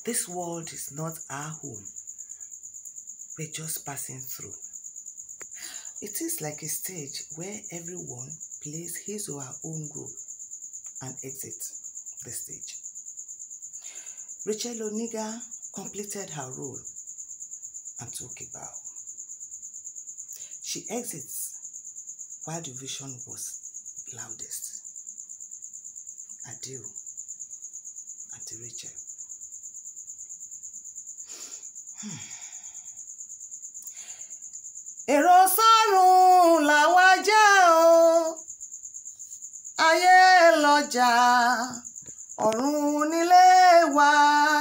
This world is not our home. We're just passing through. It is like a stage where everyone plays his or her own role and exits the stage. Rachel Oniga completed her role and took a bow. She exits while the vision was loudest. Adieu, Auntie Rachel. èrò sọ́run làwa jẹ́ o ayé lọ́jà ọ̀run nílé wa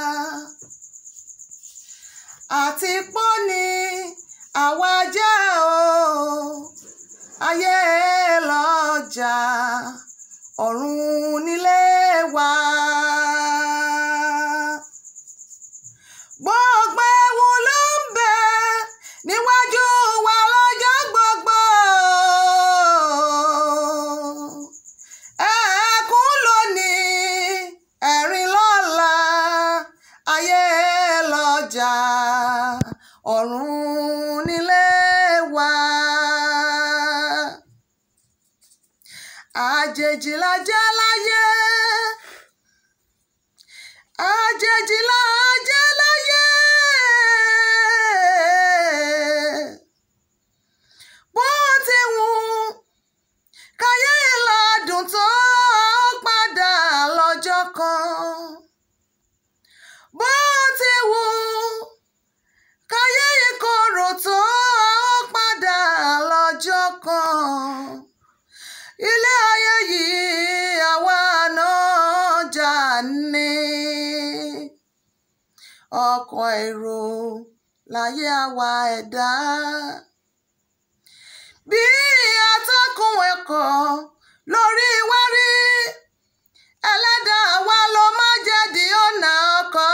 àti pọ́ni àwa jẹ́ o ayé lọ́jà ọ̀run nílé wa. gbogbo ewu ló ń bẹ níwájú wa lọ́jọ́ gbogbo. ẹ̀ẹ̀kún lónìí ẹ̀rín lọ́la ayé lọ́jà ọ̀run nílé wa. àjèjì la jẹ́ láyé àjèjì la jẹ́ láyé bó ti wù káyé ìlàdùn tó padà lọ́jọ́ kan bó ti wù káyé ìkorò tó padà lọ́jọ́ kan ilé ayé yìí àwa náà jà ní ọkọ̀ èrò láyé àwa ẹ̀dá bí atọ́kùn ẹ̀kọ́ lórí wá rí ẹlẹ́dàá wa ló má jẹ̀dí ọ̀nà ọkọ̀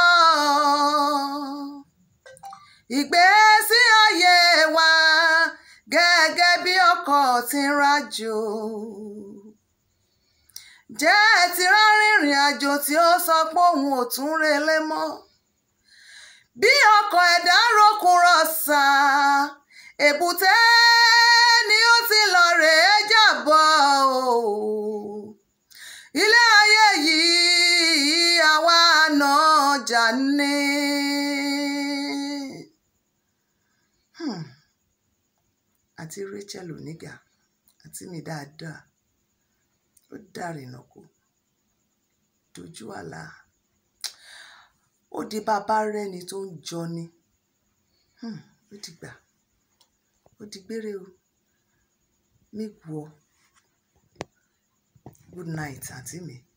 ìgbésí ayé wa gẹ́gẹ́ bí ọkọ̀ tí ń rájò jẹ́ ti rárìnrìn àjò tí ó sọ pé òun ò tún relé mọ́ bí ọkọ̀ ẹ̀dá rókun rọ̀ṣà èbúté ni ó ti lọ rèé jàbọ̀ o ilé ayé yìí àwa náà jà ní. Hmm. àti Rachel Oniga àti mi dáadáa ó dàrínà kó dojú àlá ó di bàbá rẹni tó ń jọni Hmm, ó dìgbà ó di gbére o mi wọ good night àǹtí mi.